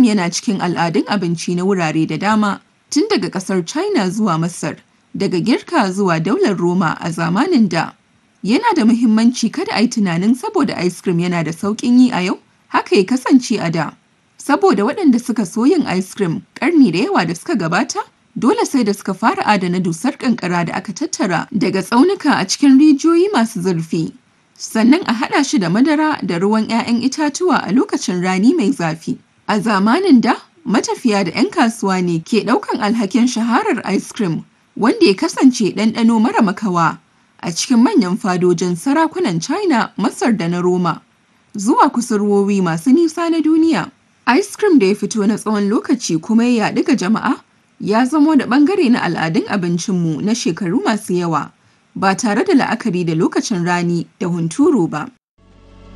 yana cikin al'adun abinci na wurare da dama, tun daga ƙasar China zuwa Masar, daga Girka zuwa Daular Roma a zamanin da. Yana da muhimmanci kada a yi tunanin saboda ice cream yana da sauƙin yi a yau, haka ya kasance a da. Saboda waɗanda suka so yin ice cream ƙarni da yawa da suka gabata, dole sai da suka fara adana dusar ƙanƙara da aka tattara daga tsaunuka a cikin rijiyoyi masu zurfi. Sannan a haɗa shi da madara da ruwan 'ya'yan itatuwa a lokacin rani mai zafi. A zamanin da, matafiya da 'yan kasuwa ne ke ɗaukan alhakin shaharar ice cream, wanda ya kasance ɗanɗano mara makawa a cikin manyan fadojin sarakunan China, Masar da na Roma. Zuwa kusurwowi masu nisa na duniya. Ice cream da ya fito na tsawon lokaci kuma ya yaɗu ga jama'a ya zamo da ɓangare na al'adun abincinmu na shekaru masu yawa ba tare da la'akari da lokacin rani da hunturu ba.